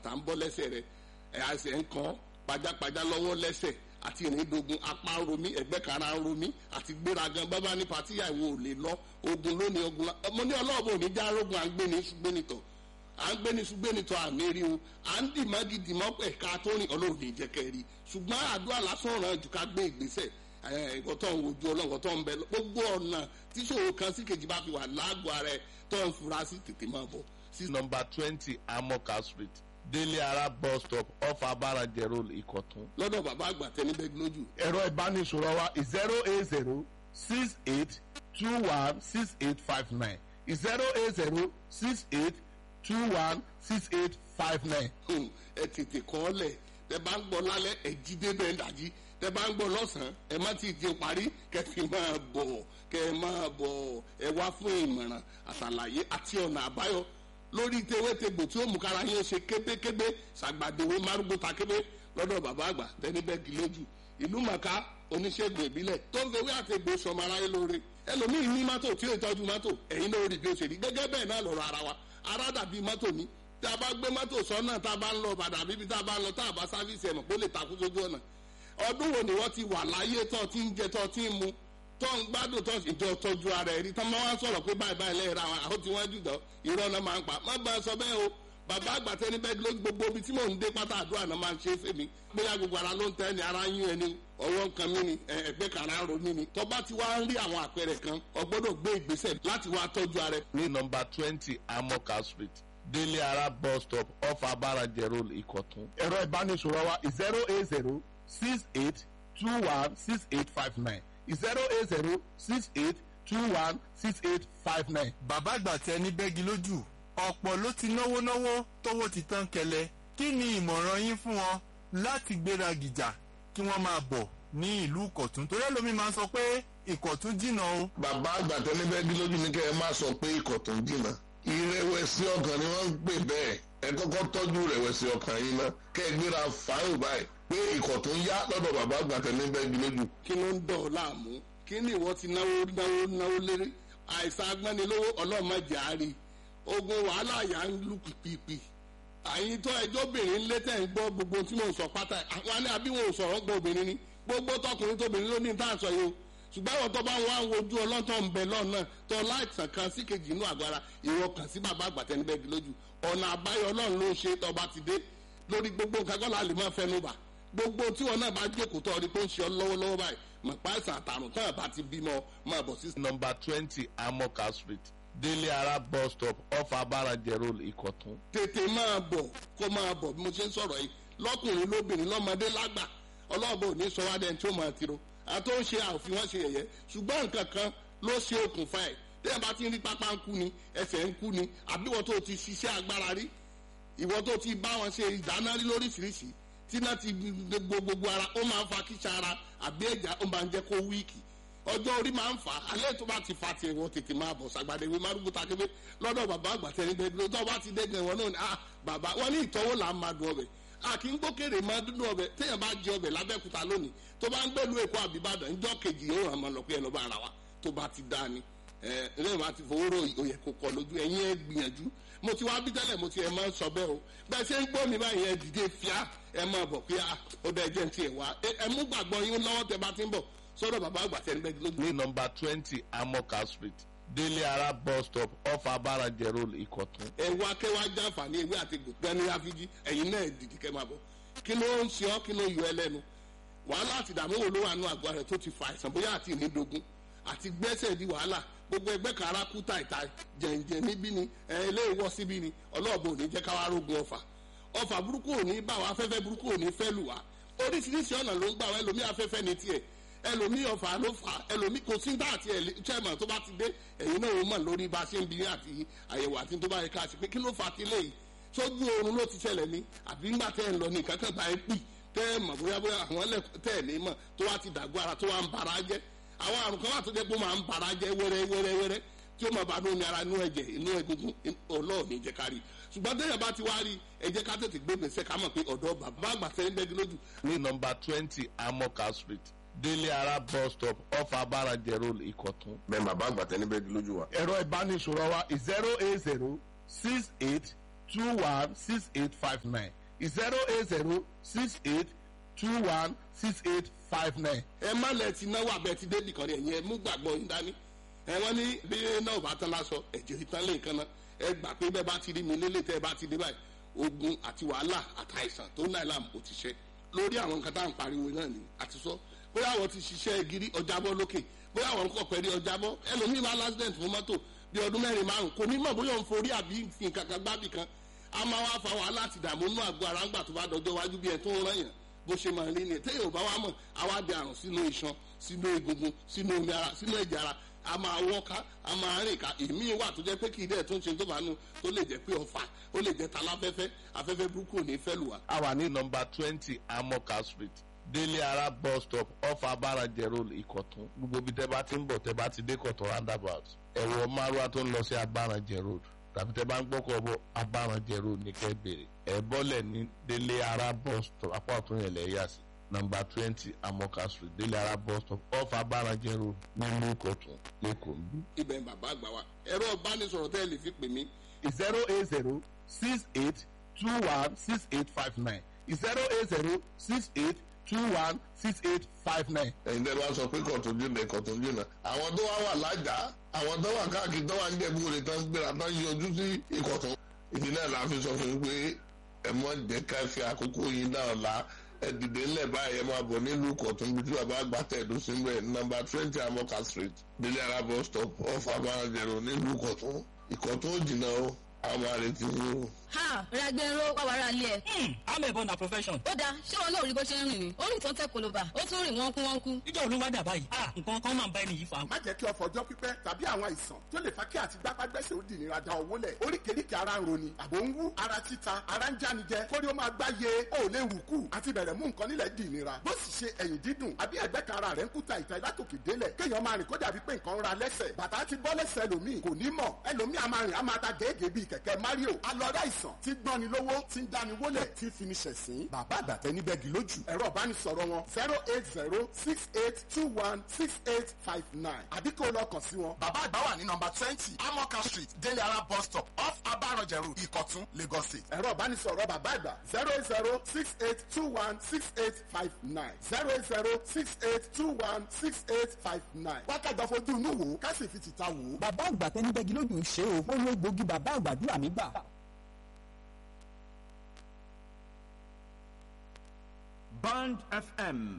bàtà ń bọ́ lẹ́sẹ̀ rẹ̀ ẹ̀ àṣẹ ń kàn pajápajá lọ́wọ́ lẹ́sẹ̀ àti ìrìndògùn apá ń romí ẹgbẹ́ kara ń romí àti gbéragan bábá ní patíyà ìwò ò lè lọ ogun lónìí ogun ọmọ ní ọlọ́ọ̀bù ò ní já rógun à ń gbé ní ṣùgbẹ́nitọ̀ à ń gbé ní ṣùgbẹ́nitọ̀ àmì rí o à ń dì mọ́gì dì mọ́ ẹ̀ka tó rìn ọlọ́run ní ìjẹ́kẹ́ rí ṣùgbọ́n àdúrà lásán ràn jù ká gbé ìgbésẹ̀ ẹ̀kọ́ tó ń wojú ọlọ́run tó ń bẹ gbogbo ọ̀nà tíṣòro kan sí kejì bá fi wà lágọ̀ọ́ ara ẹ̀ tó ń fura sí tètè máa bọ̀ sí nọmba twenty amoka street délé ara bus stop off abarajẹ road ìkọ̀tún. lọ́dọ̀ bàbá àgbà tẹni bẹ́ẹ̀ lójú. ẹ̀rọ ìbánisọ̀rọ̀ wa zero eight zero six eight two one six eight five nine zero eight zero six eight two one six eight five nine. ẹ tètè kọ́ ọ lẹ̀ tẹ bá ń gbọ́ lálẹ́ ẹ jí débẹ̀ ń dàjí tẹ bá ń gbọ́ lọ́sàn-án ẹ má ti di parí kẹfì máa bọ̀ kẹ máa bọ̀ ẹ wá fún ìmọ̀ràn àtàlàyé àti ọ̀nà àbáyọ lórí tewétegbò tí ó mú kára yín ṣe kébékébé ṣàgbàdéwé márùgbó takébé lọ́dọ̀ bàbá àgbà tẹ́nibẹ́gì lójú ìlú màkà oníṣègùn ìbílẹ̀ tó ń fewé àtẹ̀gbò sọmọ aráyé lóore ẹlòmíín ní mọ́tò tí ó tọ́jú mọ́tò ẹ̀yin náà rí bí ó ṣe rí gẹ́gẹ́ bẹ́ẹ̀ náà lọ́rọ̀ ara wa ara dàbí mọ́tò ní tá a bá gbé mọ́tò sọ́nà tá a bá ń lọ bàdà bíbí tá a bá ń lọ tá a bá sáfíìsì ẹ̀mọ̀ kó lè takú sójú ọ̀nà ọdún wo ni wọ́n ti wà láyé tó ti ń jẹ tó ti ń mu tó ń gbádùn tó ìjọ tọ́jú ara ẹ̀rí tó máa ń sọ̀rọ̀ pé báyìí báyìí lẹ́yìn ra àwọn àwọn tí wọ́n jù dán irọ́ náà máa ń pa má bá a sọ bẹ́ẹ̀ o bàbá àgbà tẹni bẹ́ẹ̀ ló gbogbo ibi tí mò ń dé pátá àdúrà náà máa ń ṣe é fèmí bóyá gbogbo ara ló ń tẹ́ ni ara ń yún ẹni ọwọ́ nǹkan mi ni ẹgbẹ́ kan ara ń ro mi ni tó bá ti wá ń rí àwọn àpẹẹrẹ kan o gbọ́dọ̀ gbé ìgbésẹ̀ láti wá tọ́jú ara ẹ. ní nọmba twenty amoka street délé ara bus stop off abarajẹ road ìkọ̀tún. ẹ̀rọ ìbánisọ̀rọ̀ wa zero eight zero six eight two one six eight five nine zero eight zero six eight two one six eight five nine. bàbá àgbà tẹ ní bẹ́gi lójú ọ̀pọ̀ ló ti náwó náwó tówó ti tán kẹlẹ̀ kí ni ìmọ̀ràn yín fún wọn láti gbéra gìjà kí wọ́n máa bọ̀ ní ìlú ìkọ̀tún torí ẹlòmíì máa ń sọ pé ìkọ̀tún jìnnà o. bàbá àgbà tẹ ní bẹ́gi lójú ni kẹ́ ẹ má sọ pé ìkọ̀tún jìnnà ìrẹ̀wẹ̀sì ọkàn ni wọ́n ń pè bẹ́ẹ̀ ẹ kọ́kọ́ tọ́jú ìrẹ̀wẹ̀sì ọkàn yín náà kẹ́ ẹ gbéra fáyọ̀ báyìí pé ìkọ̀tún yá lọ́dọ̀ bàbá àgbà tẹ ní bẹ́gi lójú. kí ló ń dọ̀ ọ́ láàmú kí ni ìwọ ti náwó náwó náwó lérí àìsàn agbánilówó ọlọ́mọdé àárí ogun wàhálà yà ń lù pìpìpì àyìn tó ẹjọ́ obìnrin lé tẹ̀ ń gbọ́ gbogbo tí mò ń sọ pátá àwọn ní àbí wọn ò sọ̀rọ̀ gbọ́ obìnrin ni gbogbo tọkùnrin tóbìnrin ló ní tá à ń sọ yìí o ṣùgbọ́n àwọn tó bá ń wá wojú ọlọ́tọ̀ ń bẹ lọ́nà tó láìsàn kan sí kejì inú àgbára ìwọ kàn sí bàbá àgbàtẹ́ níbẹ̀ di lójú ọ̀nà àbáyọ ọlọ́run ló ń ṣe tọba ti dé lórí gbogbo nǹkan kọ́ la lè máa fẹnu bà gbogbo tí wọn náà bá jókòó tó ọdí tó ń ṣe ọ lọ́wọ́lọ́wọ́ báyìí mọ̀ páìsàn àtàrùn tó àbá ti bímọ máa bọ̀ sí. nọmba twenty amoka street délé ara bus stop off abarajẹ road ìkọ̀tún. tètè máa bọ̀ kó máa bọ̀ bí mo ṣe ń sọ̀rọ̀ yìí lọ́kùnrin lóbìnrin lọ́mọdé lágbà ọlọ́ọ̀bọ òní sọ wá dẹ́n tí ó máa tiro àti ó ń ṣe àfi wọ́n ṣe yẹ̀yẹ́ ṣùgbọ́n nǹkan kan ló ṣe okùnfà ẹ̀ tẹ́yà bá ti ń rí pápá ń kú ni ẹsẹ̀ ń kú ni àbí wọ́n tó ti ṣiṣẹ́ agbára rí ìwọ́n tó ti bá wọn ṣe ìdáná rí lóríṣiríṣi tí náà ti gbogbo gbogbo ara ó máa ń fa kíṣà ara àbí ẹ̀já ó máa ń jẹ́ kó wíìkì ọjọ́ orí máa ń fà á alẹ́ tó bá ti fa tiẹ̀ wọ́n tètè máa bọ̀ sàgbàdé ìwé márùkù takébé lọ́dọ̀ bàbá àgbàtẹ́ níbẹ̀ ló tó bá ti dẹ́gbẹ̀ wọn náà ni ah bàbá wọn ní ìtọ́wò là ń máa dùn ọbẹ̀ a kì í gbókèrè máa dúdú ọbẹ̀ téèyàn bá jẹ ọbẹ̀ lábẹ́kúta lónìí tó bá ń gbẹ́lu èkó àbíbàdàn ńjọ́ kejì yóò hàn máa lọ pé ẹ lọ́ bá ara wa tó bá ti dá ni ẹ lẹ́yìn bá ti fowó rò òyẹ kò kọ lójú ẹ̀yin ẹ gbìyànjú mo ti wá bí tẹ́lẹ̀ mo ti ẹ̀ máa ń sọ bẹ́ẹ̀ o bẹ́ẹ̀ ṣe ń gbọ́ mi báyìí ẹ dìde fíà ẹ máa bọ̀ pé ó dẹ́ jẹ́ ti ẹ̀ wá ẹ mú gbàgbọ́ yín lọ́wọ́ tẹ bá ti ń bọ̀ sọ́dọ̀ bàbá àgbà tẹ́ ń bẹ́ẹ̀ lójú. ní nọmba twenty amoka street délé ara bus stop off abarajẹ road ìkọ̀tún. ẹ wá kẹ́ wá jàǹfààní ewé àti gbẹ̀ni àfijì ẹ̀yin náà dìde kẹ́ máa bọ̀ kí ló ń ṣe ọ́ kí ló yọ ẹ lẹ́nu wàhálà àti ìdààmú wo ló wà nù àgọ́ rẹ̀ tó ti fa àìsàn bóyá àti ìnídogun àti gbẹ́sẹ̀ di wàhálà gbogbo ẹgbẹ́ kan ara kú tàìtà jẹ̀ǹjẹ̀ níbí ni ẹ ilé ìwọ síbí ni ọlọ́ọ̀bù ò ní jẹ́ káwá rógun ọfà ọfà burúkú ò ní bá wa afẹ́fẹ́ burúkú ò ní fẹ́ lù wá oríṣiríṣi ọ̀nà ló ń gbà wá ẹlòmí afẹ́fẹ́ ní tiẹ̀ ẹlòmí ọfà ló fà ẹlòmí kò sí dá àti chairman tó bá ti dé ẹ̀yin náà ó mọ̀ lórí bá a ṣe ń bi àti àyẹ̀wò àti tó bá yẹ ká ṣe pé kí ló fà á ti léyìí sójú oorun ló ti ṣẹlẹ̀ ní àbí ńgbà tẹ́ ẹ̀ ń lọ ní kankan bá ẹ pì tẹ́ ẹ mọ̀ bóyá bóyá àwọn ẹlẹ́kùn tẹ́ ẹ̀ ní mọ̀ tó wá ti dàgbọ́ ara tó wá ń bara jẹ́ àwọn àrùn kan wà tó jẹ́ pé ó máa ń bara jẹ́ wẹ́rẹ́ wẹ́rẹ́ wẹ́rẹ́ tí ó máa bá ní omi ara inú ẹ̀jẹ̀ inú egungun ọlọ́ọ̀ni jẹ́ ká rí ṣùgbọ́n téèyàn bá ti wá rí ẹ jẹ́ ká tètè gbé gbèsè ká mọ̀ pé ọ̀dọ́ bàbá àgbà tẹ́ ń bẹ́gi lójú. ní nọmba twenty amoka street délé ara bus stop off abarajẹ road ìkọ̀tún. bẹ́ẹ̀ bàbá àgbà tẹ́ ní bẹ́ẹ̀ lójú wa. ẹ̀rọ ìbánisọ̀rọ̀ wa zero eight zero six eight two one six eight five nine zero eight zero six eight two one six eight five nine. ẹ má lẹ ti náwó abẹ ti dé nìkan rẹ yẹn mú gbàgbọ́ yín dání ẹ wọ́n ní bí náà bá tán lásọ ẹ̀jẹ̀ ìtàn lè kan náà ẹ gbà pé bẹ́ẹ̀ bá ti rí mi lélẹ̀ tẹ́ ẹ bá ti dé báyìí ogun àti wàhálà àtàìsàn tó náà làm kò ti ṣe lórí àwọn nǹkan tá à ń pariwo náà ni àti sọ bóyá àwọn ti ṣiṣẹ́ gírí ọjàbọ́ lókè bóyá àwọn kọ̀ pẹ̀lú ọjàbọ́ ẹlòmíì máa lásìdẹ̀ǹt fún mọ́tò bí ọdún mẹ́rin márùn kò ní mọ̀ bóyá òun forí àbí nǹkan kan gbábì kan a máa wá fa wàhálà àti ìdààmú inú àgọ́ ara ńgbà tó bá dọjọ́ wájú bí ẹ tó ń rán yàn bó ṣe máa rí ni téèyàn ò bá wá mọ̀ àwa di àrùn sínú iṣan sínú egungun sínú omi ara sínú ẹ̀jẹ̀ ara a máa wọ́ká a máa rìn ká èmi wà tó jẹ́ pé kì í dẹ̀ tó ń ṣe tó bá nu tó lè jẹ́ pé ọ̀fà ó lè jẹ́ taláfẹ́fẹ́ afẹ́fẹ́ burúkú ò ní fẹ́ lù wá. a wà ní nọmba twenty amoka street délé ara bus stop off abarajẹ road ìkọ̀tún gbogbo ibi tẹ́ bá ti ń bọ̀ tẹ́ bá ti dé kọ̀tún roundabout ẹ̀wọ̀ márùwá tó ń lọ sí abarajẹ road tàbí tẹ́ bá ń gbọ́kọ̀ bọ̀ abarajẹ road ní kẹ́ bèrè ẹ̀ bọ́lẹ̀ ní délé ara bus stop apá ọ̀tún yẹn lẹ̀ yà sí nọmba twenty amoka street délé ara bus stop off abarajẹ road nílùú ìkọ̀tún lẹ́kọ̀ọ́ ń bí. ibẹ̀ ń bàbá àgbà wa ẹ̀rọ ìbánisọ̀rọ̀ tẹ́ ẹ lè fi pè mí zero eight zero six eight two one six eight five nine zero eight zero six eight two one six eight five nine. ẹ̀yin tẹ́ bá sọ pé kọ̀tún jìnnà kọ̀tún jìnnà àwọn tó wá wà lájà àwọn tó wà káàkiri tó wà ń jẹ̀bú rẹ̀ tán gbéra tán yọjú sí ìkọ̀tún ìdí náà la fi sọ fún yín pé ẹ mọ jẹ́ ká fi àkókò yín náà la ẹ dìde ńlẹ̀ báyìí ẹ máa bọ̀ nílùú kọ̀tún bí tí bàbá àgbà tẹ̀dó sí mbẹ̀ nọ́mbà twenty amoka street délé ara bus stop off abarajẹ̀rọ nílùú kọ̀tún ìkọ̀tún ò jìnnà o àwọn máa retí yín o. ha ragbero wàwàrà ilé ẹ. amẹ̀bọ na profession. ó dáa ṣé wọn náà rí bó ṣe ń rìn ni ó rìn tó ń tẹ koloba ó tún rìn wọ́n kú wọ́n kú. ìjọ olúwa dà báyìí ah nǹkan kan máa ń bá ẹni yìí fa. má jẹ́ kí ọ̀fọ̀ ọjọ́ pípẹ́ tàbí àwọn àìsàn tó lè fa kí àti gbápágbẹ́sẹ̀ ó dì nira da owó lẹ̀ oríkèéríkèé ara ń roni àbò ń wú ara títa ara ń jánijẹ kórí ó máa gbáyé ó lè rù kù àti bẹ̀rẹ̀ mú nǹkan nílẹ̀ dì nira bó sì ṣe ẹ̀yìn dídùn àbí ẹ̀gbẹ́ kan ara rẹ̀ ń kúta ìta látòkè délẹ̀ kéèyàn máa rìn kó dàbí pé nǹkan ń ra lẹ́sẹ̀ bàtà ti bọ́ lẹ́sẹ̀ ẹlòmíì kò ní mọ̀ ẹlòmíì a máa rìn a máa ta gèégèé bíi kẹ̀kẹ́ mario alọ́dá ìsàn tí gbọ́ni lówó tí ń dáni wólẹ̀ tí fi ní ṣẹ̀sín bàbá àgbàtẹ́ níbẹ̀ gì lójú ẹ̀rọ ìbánisọ̀rọ̀ wọn zero eight zero six eight two one six eight five nine àbí kó lọ kàn sí wọn. bàbá àgbà wà ní nọmba twenty amoka street délé ara bus stop off abarọ̀jẹ̀ road ìkọ̀tún lagos state. ẹ̀rọ ìbánisọ̀rọ̀ bàbá àgbà zero eight zero six eight two one six eight five nine zero eight zero six eight two one six eight five nine. wákàtí àfojú inú wò ó ká sì fi tìta wò ó. bàbá àgbà tẹni bẹ́gi lójú ń ṣe o ó lo egbògi bàbá àgbàdúrà mi gbà. Band FM